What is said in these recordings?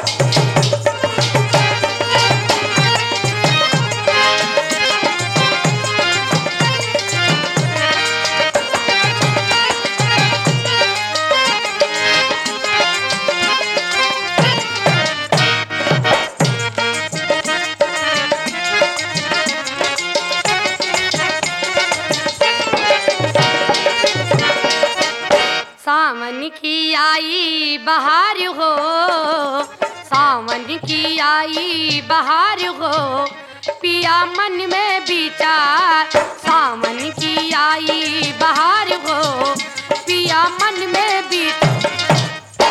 सावन की आई बहार हो सावन की आई बहार हो पिया मन में विचार सावन की आई बहार हो पिया मन में विचार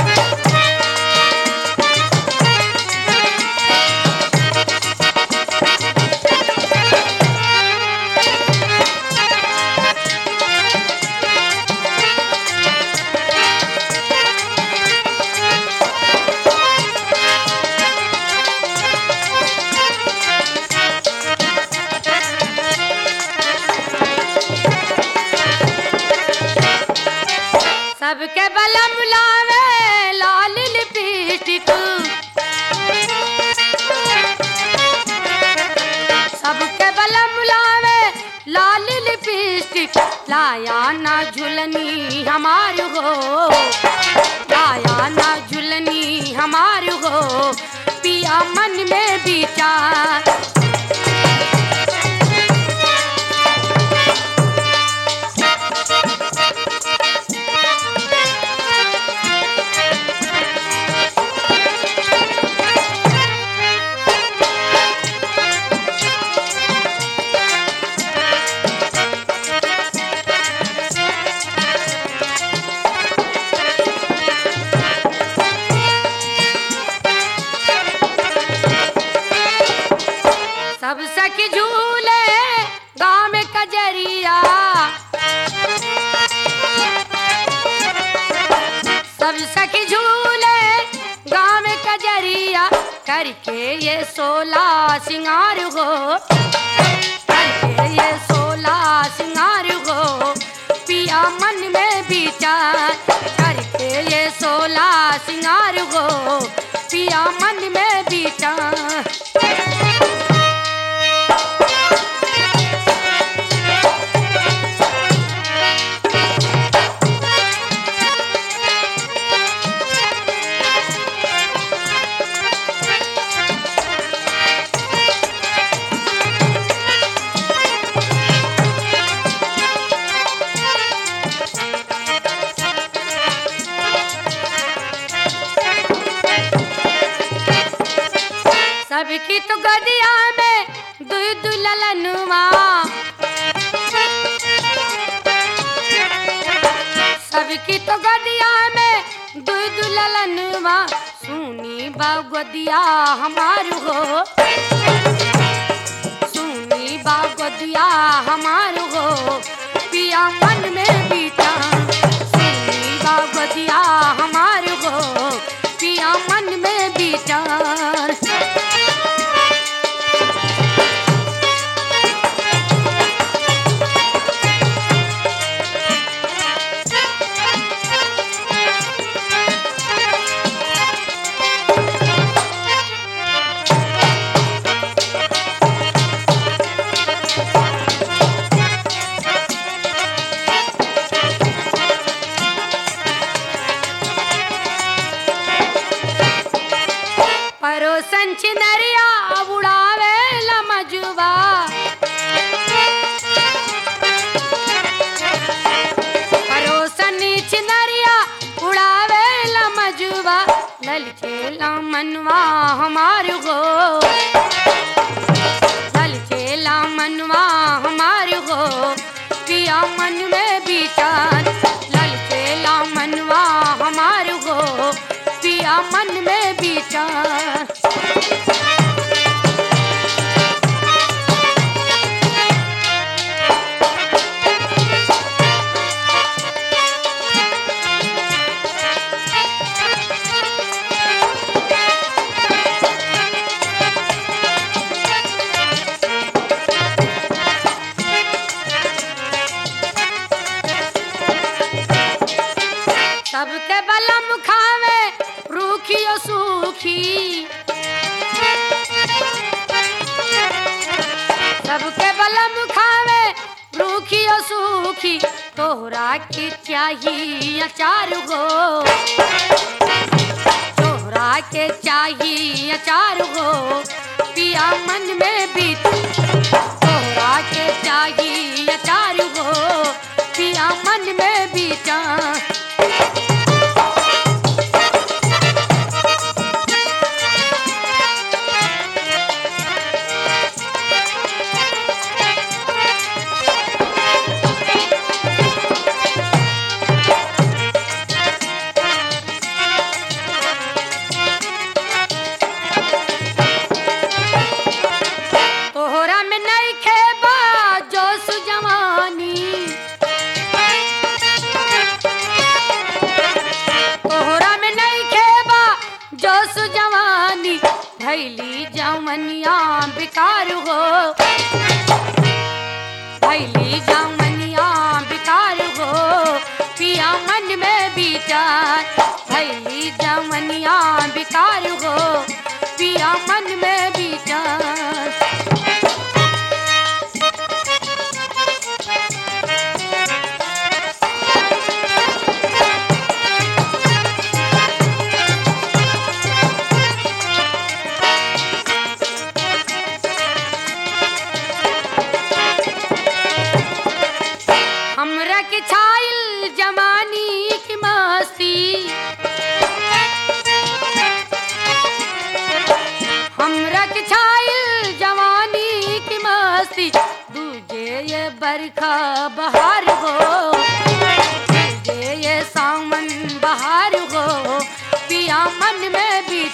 सबके बलम लावे लाल लिपस्टिक सबके बलम लावे लाल लिपस्टिक लाया ना झुलनी हमार हो लाया ना झुलनी हमार हो पिया मन में विचार सब सखी झूले गाँव में कजरिया सब सखी झूले गाँव में कजरिया करके ये सोला सिंगार हो करके ये सोला सिंगार हो पिया मन में विचार करके ये सोला सिंगार हो पिया मन में विचार सबकी तो गदिया में दुई दुललनुआ सबकी तो गदिया में दुई दुललनुआ सुनी बा गदिया हमार हो सुनी बा गदिया हमार हो पिया मन में बीता सुनी बा गदिया हमार हो पिया मन में विचार परोसन चिनरिया उड़ावे लमजुबा परोसन चिनरिया उड़ावे लमजुबा ललचे मनवा हमार हो ललचे मनवा हमार हो पिया मन में विचार ललचे मनवा हमार हो पिया मन में विचार सबके बलम खावे रूखियो सू सूखी सबके बलम खावे रूखी और सूखी तोहरा के चाहिए अचार गो तोहरा के चाहिए अचार गो पिया मन में बीत तोहरा के चाहिए अचार गो पिया मन में बीता तोहरा में नहीं खेबा जोश जवानी तोहरा में नहीं खेबा जोश जवानी भैली जवनिया बेकार हो भैली जवनिया बेकार हो पिया मन में विचार भैली जवनिया बेकार हो पिया मन में विचार हमरा के छाइल जमानी की मस्ती हमरा के छाइल जवानी की मस्ती दूजे ये बरखा बहार हो दूजे ये सावन बहार हो पिया मन में भी